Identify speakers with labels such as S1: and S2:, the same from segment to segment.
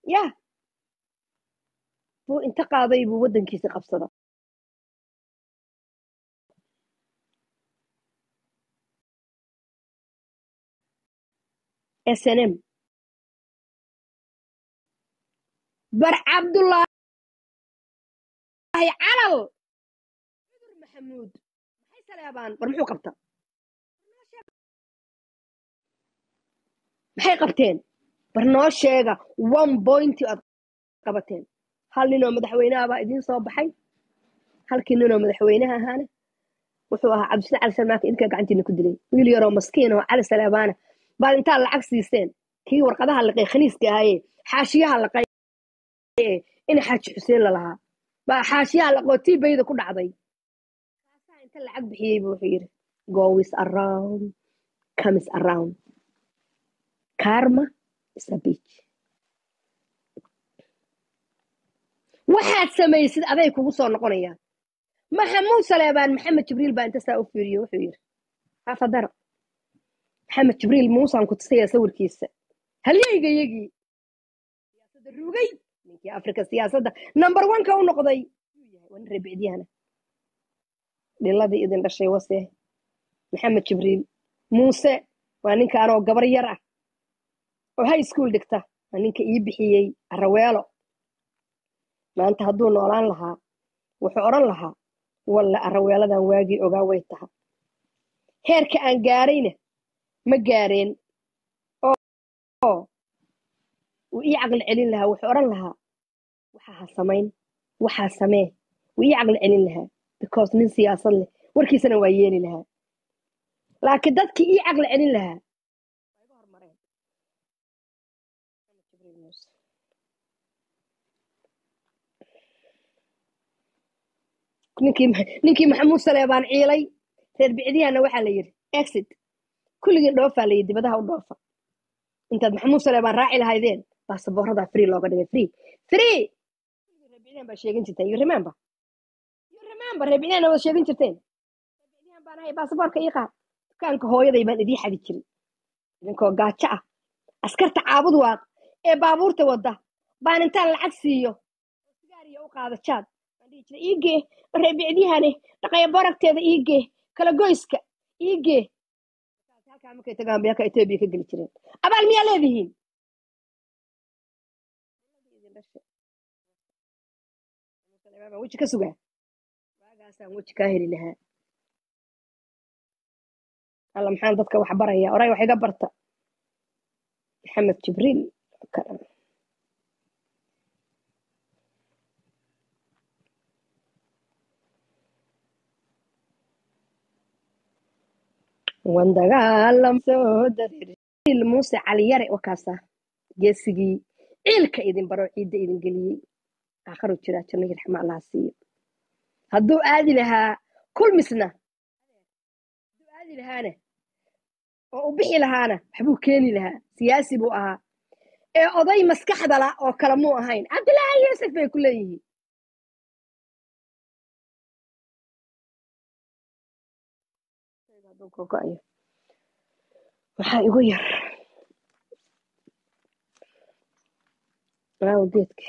S1: yah buu inta qaaday buu waddankiisi qabsada s n m bar cabdullaahi calal cudur maxamuud maxay saleebaan bar muxuu qabta maxay qabteen bar noo sheega one pointi aad qabateen hal ninoo madaxweynaha baa idiin soo baxay halkii ninoo madaxweynaha ahaana wuxuu ahaa cabdisla cali salmaanka idinkaa gacantiina ku dilay wiil yaroo maskiin oo cali saleebaana baad intaad lacag siiseen kii warqadaha liqay khaniiska ahaaye xaashiyaha laqay ee in xaaji xuseen lalahaa baa xaashiyaha laqoo tii bayda ku dhacday kaasaa inta lacag bixiyey buu wuxuu yidhi goes around comes around karma is a beach waxaad samaysid aday kugu soo noqonayaan maxamuud saleebaan maxamed jibriil baa inta saa u fiiriyo wuxuu yidhi hafadaro maxamed jibriil muusaan ku tusaya sawirkiisa halyeyga yagii siyaasadda rugay ninkii afrika siyaasadda number one-ka u noqday yuu yahay waa nin reebicdiyahana dhiladii idin dhashay wase maxamed jibriil muuse waa ninkaanoo gabar yar ah oo high school dhigta waa ninka ii bixiyey araweelo maanta hadduu noolaan lahaa wuxuu odhan lahaa walle araweeladan waagii ogaa way taha heerka aan gaarayna ma gaareen oo wuu ii caqli celin lahaa wuxuu odhan lahaa waxaa ha samayn waxaa samee wuu ii caqli celin lahaa because nin siyaasad leh warkiisana waa yeeli lahaa laakiin dadkii ii caqli celin lahaa waa iga hormareen jibriil muuse ninkii ninkii maxamuud saleebaan ciilay reer bicdiyahana waxaa la yidhi exit kulligiin dhoofaa la yidhi dibadaha u dhoofa intaad maxamuud saleebaan raaci lahaydeen baasaboorradaa free looga dhigay free free kulligii reer bicdiyahan baa sheegin jirteen you remember you remember reer bicdiyahana waad sheegin jirteen reer bicdiyahan baan ahay baasaboorka ii qaad dukaanka hooyaday baan idii xadi jiray idinkoo gaajo ah askarta caabud waaq ee baabuurta wadda baan intaan lacag siiyo oo sigaariya u qaada jaad baan dhihi jiray iigee reebicdiyahane dhaqaya boragteeda iigee kala goyska iigee halkaa markay tagaan bay halka etoobiya ka geli jireen abaal miyaa leedihiin baan weji ka sugaa waagaasaan weji kaa heli lahaa alla maxaan dadka wax baraya oray wax iga barta maxamed jibriil wandagaalam soo dareer muuse caliyare wakaasa geesigii ciilka idin baro ciidda idin geliyey aakharu jiraa jannagii raxma allaha siiyo hadduu aadi lahaa kulmisna hadduu aadi lahaana oo u bixi lahaana waxbuu keeni lahaa siyaasi buu ahaa ee oday maskaxdala oo kale muu ahayn cabdillaahi yuusuf bay ku leeyihiin waxaa igu yar geedki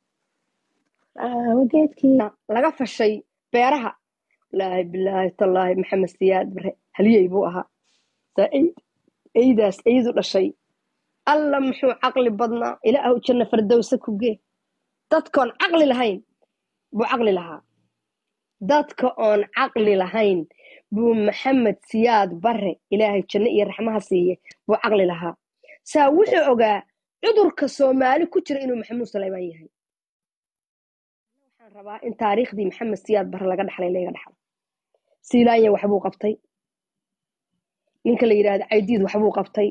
S1: geedkii laga fashay beeraha laahi bilaahi tallaahi maxamed siyaad bare haliyey buu ahaa eydaas eydu dhashay alla muxuu caqli badnaa ilaahu janna fardowse ku gee dadkoon caqli lahayn buu caqli lahaa dadka oon caqli lahayn buu maxamed siyaad bare ilaahay janno iyo raxmaha siiye buu caqli lahaa saa wuxuu ogaa cudurka soomaali ku jira inuu maxamuud saleymaan yahay waxaan rabaa in taariikhdii maxamed siyaad bare laga dhaxlay laga dhaxlo siilaanya waxbuu qabtay ninka la yidhaahdo caydiid waxbuu qabtay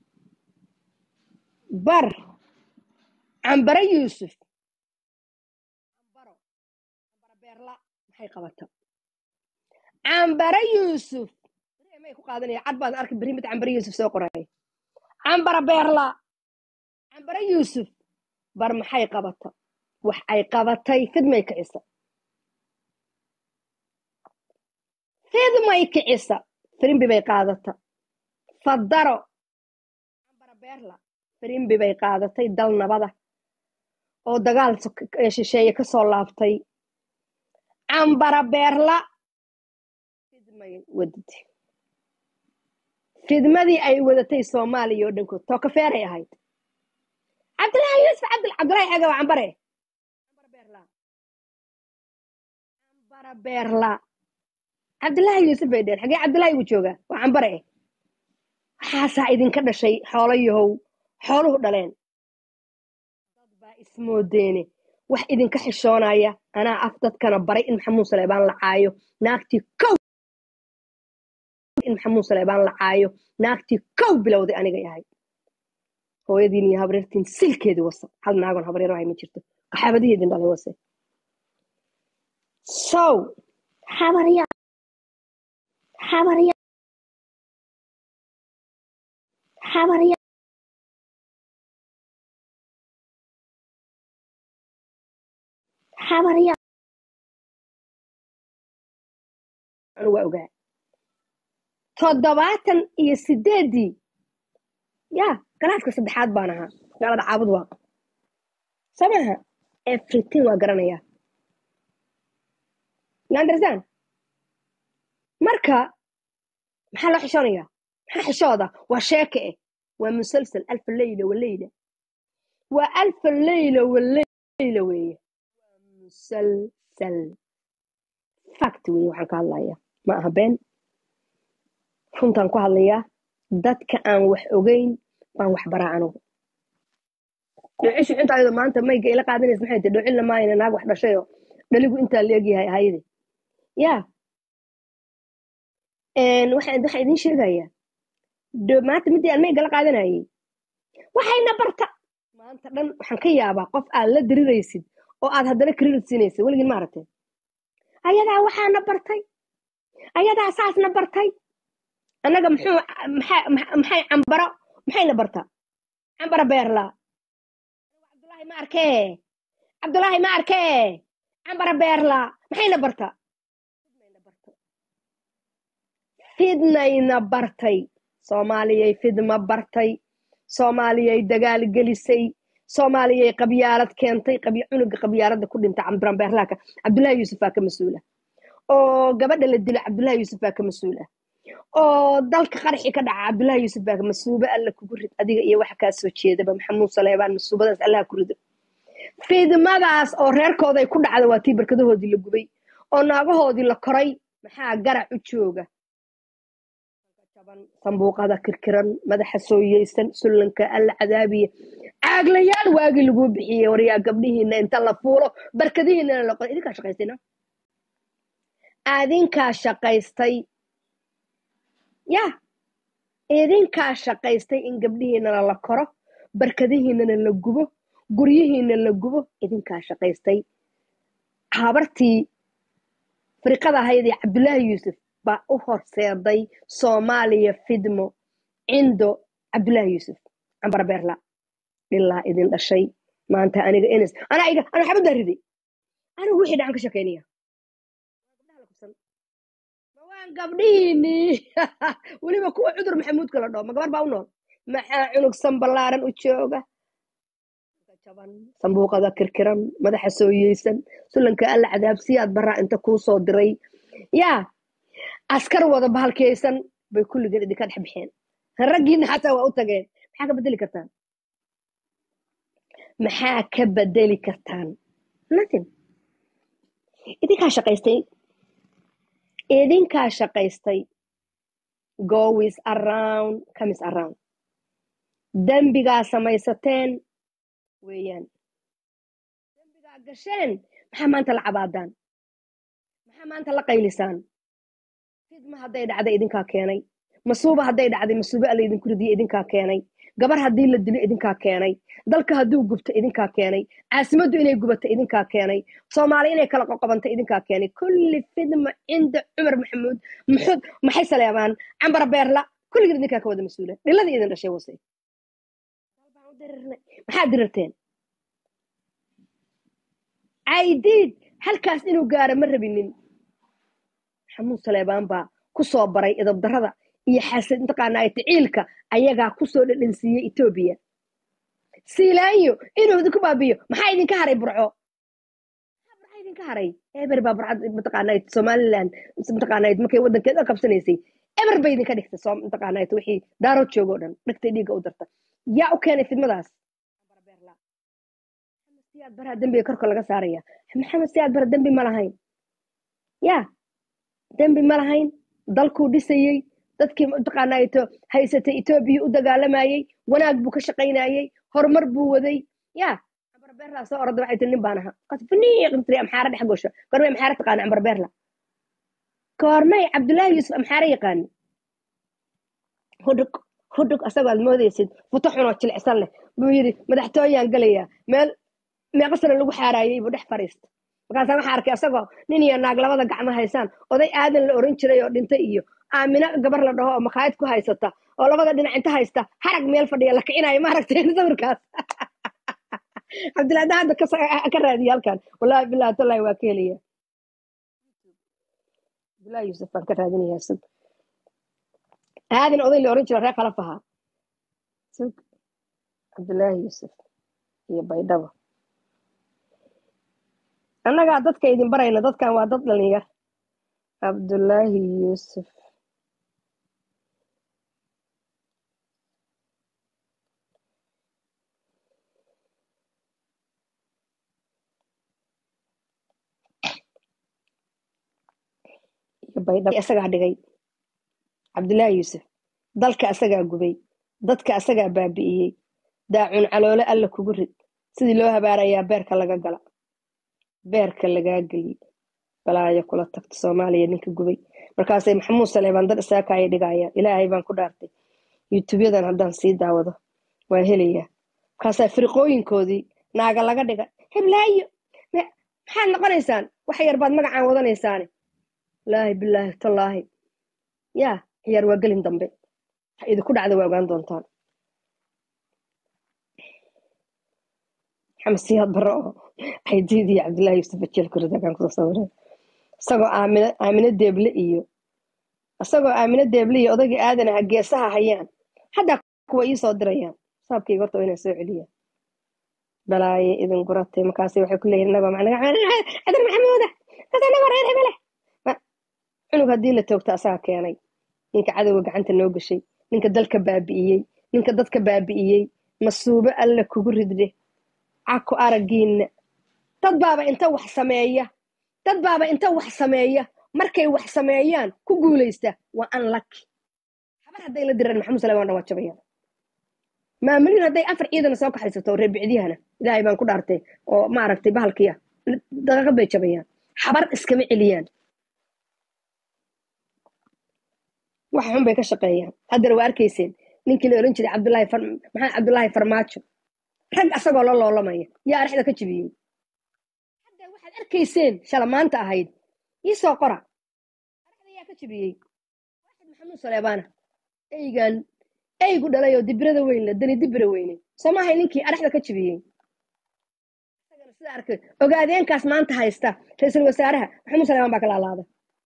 S1: bar cambare yuusuf cambaro cambaro beerla maxay qabata cambare yuusuf may ku qaadanaya cad baad arki beri mid cambare yuusuf soo qoraya cambara beerla cambare yuusuf bar maxay qabata wax ay qabatay fidmay kicisa fidmay kicisa firimbi bay qaadata fadaro cambara beerla firimbi bay qaadatay dal nabada oo dagaal sok- ee shisheeye ka soo laabtay cambara beerla fidmay wadatay fidmadii ay wadatay soomaaliya oo dhankood tookafeeray ahayd cabdilaahi yuusuf cabdil cabdilaahi xega waa cambare cambara beerla cambara beerla cabdilaahi yuusuf bay dheen xagee cabdilaahi uu joogaa waa cambare waxaasaa idinka dhashay xoolo yahow xooluhu dhaleen dad baa ismoodeene wax idinka xishoonaya anaa af dadkana baray in maxamuud saleebaan la caayo naagtii kow in maxamuud saleebaan la caayo naagtii kow bilowday anigay ahayd hooyadiin iyo habreertiin silkeedii wasa hal naagon habreero ahay ma jirto qaxaabadihii idin dhalay wase sow habarya habarya habarya habarya anu waa ogaa toddobaatan iyo sideedii ya galaaska saddexaad baan ahaa magaalada caabud waa samaha everything waa garanayaa you understand marka maxaa loo xishoonayaa maxaa xishooda waa sheeke eh waa musalsal alfa leyla waleyla waa alfa leyla waleyla weeye musalsal fact weeye waxaan ka hadlayaa ma aha been runtaan ku hadlayaa dadka aan wax ogeyn baan wax baraa anugu dhocishu intaayado maanta mayga ila qaadanaysa maxay tahay dhocin lamaayna naag wax dhashayoo dhaligu intaa leegyahay ahayde ya waxaan waxaan idiin sheegayaa dho- maanta midii aan mayga la qaadanayay waxayna barta maanta dhan waxaan ka yaabaa qof aad la diriraysid oo aad haddana credit siinaysid weligin ma aragteen ayadaa waxaana bartay ayadaa saasna bartay annaga muxuu maxay maxay cambaro maxayna bartaa cambara beerla cabdulaahi ma arkee cabdulaahi ma arkee cambara beerla maxayna bartaa fidnayna bartay fidnayna bartay soomaaliyay fidma bartay soomaaliyay dagaal gelisay soomaaliyay qabyaalad keentay qabya cunuga qabyaaladda ku dhintay cambara beerlaaka cabdulaahi yuusuf baa ka mas-uula oo gabadha la dilo cabdulaahi yuusuf baa ka mas-uula oo dalka qaraxi ka dhaca cabdulaahi yuusuf baa masuube alla kugu rid adiga iyo waxa kaa soo jeedaba maxamuud saleebaan masuubadaas allaha ku rido fidmadaas oo reerkooday ku dhacda waa tii barkadahoodii la gubay oo naagahoodii la koray maxaa garac u jooga jaban sambuuqada kirkiran madaxa sooyeysan sullanka alla cadaabiya caaglayaal waagii laguu bixiyey waryaa gabdhihiina inta la fuulo barkadihiinana la qoray idinkaa shaqaystayna adinkaa shaqaystay ya idinkaa shaqaystay in gabdhihiinana la koro barkadihiinana la gubo guryihiina la gubo idinkaa shaqaystay habartii fariqada ahayd ee cabdulaahi yuusuf baa u horseeday soomaaliya fidmo cindo cabdulaahi yuusuf cambar beerla dhilaa idin dhashay maanta aniga ns anaa iga anaa xabaddaa riday anigu wixii dhacan ka shekeynaya gabdhaha la kubsan ma waan gabdhihiinii weliba kuwa cudur maxamuudka la dhoo ma gabar baa u nool maxaa cunug sanbalaaran u jooga jaban sambuuqada kirkiran madaxa sooyeysan sulanka alla cadaabsiyaad baraa inta kuu soo diray yaa askar wada bahalkeysan bay kulligeen idinka dhex bixeen raggiina xataa waa u tageen maxaa ka bedeli kartaan maxaa ka bedeli kartaan nothing idinkaa shaqaystay idinkaa shaqaystay goes around comes around dembigaa samaysateen weeyaan dembigaa gasheen maxaa maanta la cabaadaan maxaa maanta la qaylisaan fidma hadday dhacday idinkaa keenay masuuba hadday dhacday masuube alla idinku ridiye idinkaa keenay gabar haddii la dilo idinkaa keenay dalka hadduu gubto idinkaa keenay caasimaddu inay gubato idinkaa keenay soomaali inay kala qoqobanto idinkaa keenay kulli fidma cinda cumar maxamuud muxud maxay saleebaan cambar beerla kulligiin idinkaa ka wada mas-uula dhiladii idin dhashay wase maxaa dirirteen caydiid halkaas inuu gaaro ma rabinin maxamuud saleebaan baa ku soo baray idabdarada iyo xasad mataqaanaa ticiilka ayagaa kusoo dhadhansiiyey etoobiya siilaanyo inuu idinku baabiyo maxaa idinka haray burco maxaa idinka haray eber baa burcad mataqaanayd somaliland mataqaanayd markay waddankeeda qabsanaysay eber bay idinka dhigtay soo mataqaanayd wixii daarood joogo dhan dhigtay dhiigga u darta yaa u keenay fidmadaas siyaad baraa dembiga korka laga saaraya maxamed siyaad bara dembi ma lahayn ya dembi ma lahayn dalkuu dhisayey dadkii mataqaanaato haysatay etoobiya u dagaalamayey wanaag buu ka shaqaynayey horumar buu waday ya cambarbeerla soo orada waxay tiri nin baan ahaa qasfiniiqtiri amxaara dhex gosho goormay amxaara taqaana cambarbeerla goormay cabdullaahi yuusuf amxaara yaqaani hudhug hudhug asagoo aad moodaysid futo xunoo jilicsan leh buu yidhi madaxtooyaan gelayaa meel meeqa sano lagu xaaraayey buu dhex fariista markaasaa waxaa arkay asagoo nin iyo naag labada gacmo haysaan oday aadan la oran jiray oo dhintay iyo aamino gabar la dhaho oo makhaayad ku haysata oo labada dhinac inta haysta harag meel fadhiya la kicinayo maaragtay sawirkaas cabdillahi hadda ka raadiya halkan wallahi billahi tallahi waa ka helaya cabdillahi yuusuf baan ka raadinaya sug aadan oday la oran jiro reer khalaf ahaa sug cabdillahi yuusuf iyo baydhabo annagaa dadka idin barayna dadkan waa dad dhalinyar cabdullaahi yuusuf iyo baydhabo isagaa dhigay cabdullaahi yuusuf dalka asagaa gubay dadka asagaa baabi'iyey daacun caloole alla kugu rid sidii loo habaarayaa beerka laga gala beerka lagaa geliye balaayo kula tagta soomaaliya ninka gubay markaasay maxamuud saleebaan dad isaakaaya dhigayaan ilaahay baan ku dhaartay yuutubyadan haddaan sii daawado waa helayaa markaasaa firiqooyinkoodii naaga laga dhiga heblaayo maxaad noqonaysaan wax yar baad magacaan wadanaysaane wallaahi bilaahi tallaahi yaa ciyaar waa gelin dambe wax idinku dhacda waa ogaan doontaan maxamed siyaad barre oo aydiid iyo cabdullaahi yuusuf ajeelku ridagaan kusoo sawiray isagoo aamino aamino deeble iyo isagoo aamino deeble iyo odagii aadan aha geesaha hayaan haddaa kuwa ii soo dirayaan saabkayga horta waa inaan soo celiyaa balaaye idin guratay markaasi waxay ku leeyihin naba macnaga cadar maxamuuda kasanaba reer hebele cunug haddii la toogta asaga keenay ninka cadowga gacanta noo gashay ninka dalka baabi'iyey ninka dadka baabi'iyey masuubo alla kugu ridde caku araggiinna dad baaba inta wax sameeya dad baaba inta wax sameeya markay wax sameeyaan ku guulaysta waa unlucky habar hadday la diraan maxamud salaam dhan waa jabayaan maamulin hadday afar ciidan soo kaxaysato reer bicdiyahana ilaahay baan ku dhaartay oo maaragtay bahalkiya daqiiqad bay jabayaan habar iskama celiyaan wax xun bay ka shaqeeyaan haddana waa arkayseen ninkii la oran jiray cabdullaahi maxamed cabdullaahi farmaajo rag asagoo la loolamaya yaa arexda ka jibiyey hadda waxaad arkayseen shala maanta ahayd iisoo qora arexda yaa ka jibiyey waaxid maxamuud saleebaana eygan eygu dhalay oo dibirada weynle dani dibira weyne soo maahay ninkii arexda ka jibiyey isagana sida arkay ogaadeenkaas maanta haysta ra-iisul wasaaraha maxamuud saleebaan baa ka laalaada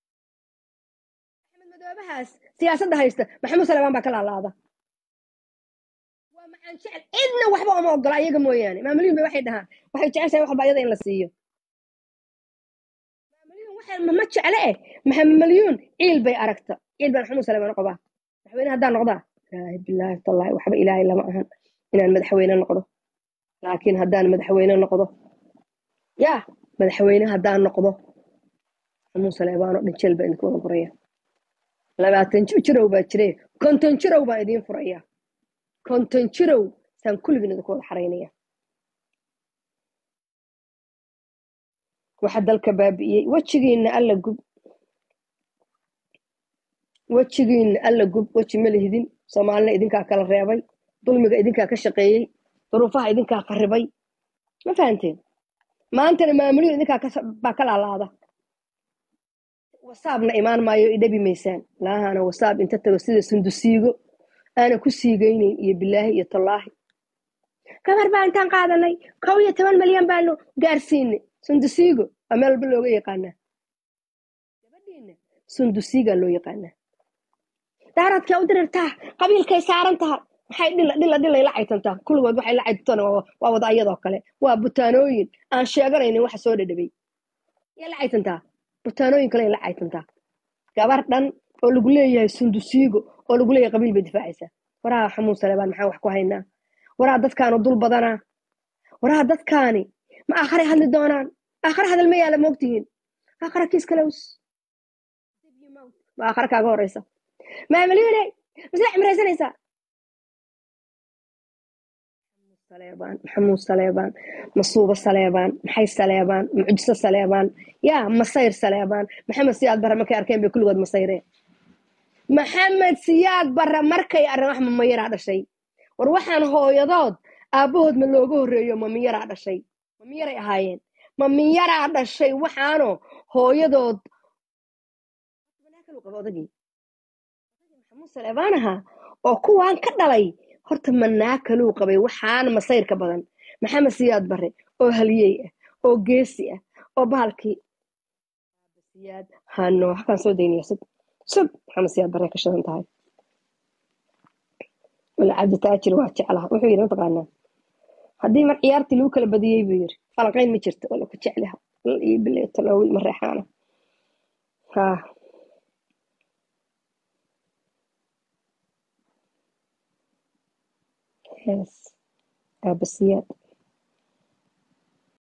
S1: axmed madoobahaas siyaasadda haysta maxamuud saleebaan baa ka laalaada waa macaan jecel cidna waxba uma ogola ayaga mooyaane maamulyin bay waxay dhahaan waxay jeceshahay waxba ayada in la siiyo maamulyin waxa ma jecle eh maamalyuun ciil bay aragta ciil baan maxamuud saleebaan qabaa madaxweyne haddaan noqdaa ilaahi bilaahi tallaahi waxba ilaahay lama ahan inaan madaxweyne noqdo laakiin haddaan madaxweyne noqdo yaa madaxweyne haddaan noqdo maxamuud saleebaanoo dhan jeel baa idinku wada furaya labaatan jirow baa jire konton jirow baan idiin furaya konton jirow saan kulligin idinku wada xaraynaya waxa dalka baabi'iyey wejigiinna alla gub wejigiinna alla gub weji ma lihidin soomaalina idinkaa kala reebay dulmiga idinkaa ka shaqeeyey duruufaha idinkaa qaribay ma fahanteen maantana maamulin idinkaa baa ka laalaada wasaabna imaan maayo idhabi maysaan laahana wasaab inta tago sida sundusiigo aana ku siigaynayn iyo bilaahi iyo tallaahi gabar baa intaan qaadanay kow iyo toban malyan baanu gaarsiinay sundusiigo waa meel walba looga yaqaanaa gabadhiina sundusiigaa loo yaqaanaa daaradkay u dirirtaa qabiilkay saaran tahay maxay dhila dhila dhilay la caytantaa kulligood waxay la caytantana waa waa wada ayadoo kale waa butaanooyin aan sheeganaynin waxa soo dhadhabay yaa la caytantaa butaanooyin kale la caytantaa gabar dhan oo lagu leeyahay sundusiigo oo lagu leeyahay qabiil bay difaacaysaa waraha xamuun saleebaan maxaan wax ku haynaa waraha dadkaanu dul badanaa waraha dadkaani ma aakharay hadli doonaan aakhare hadal ma yaala moogtihiin aakhare kiis kalows ma aakhare kaaga horeysa maamaliine masla cimraysanaysaa saleebaan maxamuud saleebaan masuubo saleebaan maxay saleebaan mucjiso saleebaan yaa masayr saleebaan maxamed siyaad barre markay arkeen bay kulligood masayreen maxamed siyaad barre markay arrin wax mamayaraa dhashay war waxaan hooyadood aabbahood ma looga horreeyo mamiyaraa dhashay mamiyaray ahaayeen mamiyaraa dhashay waxaano hooyadood qabo odagii maxamuud saleebaan ahaa oo kuwaan ka dhalay horta manaa kaluu qabay waxaana masayrka badan maxamed siyaad bare oo haliyey ah oo geesi ah oo bahalkii siyaad hano halkaan soo daynaya sug sug maxamed siyaad bare ka shidan tahay wala cabdi taajir waa jeclaha wuxuu yidhi mataqaanaa haddii mar ciyaartii lagu kala badiyey buu yidhi falanqayn ma jirto wala ku jeclaha iyo bileetan oo wiil ma reexaana haa hees aabasiyaad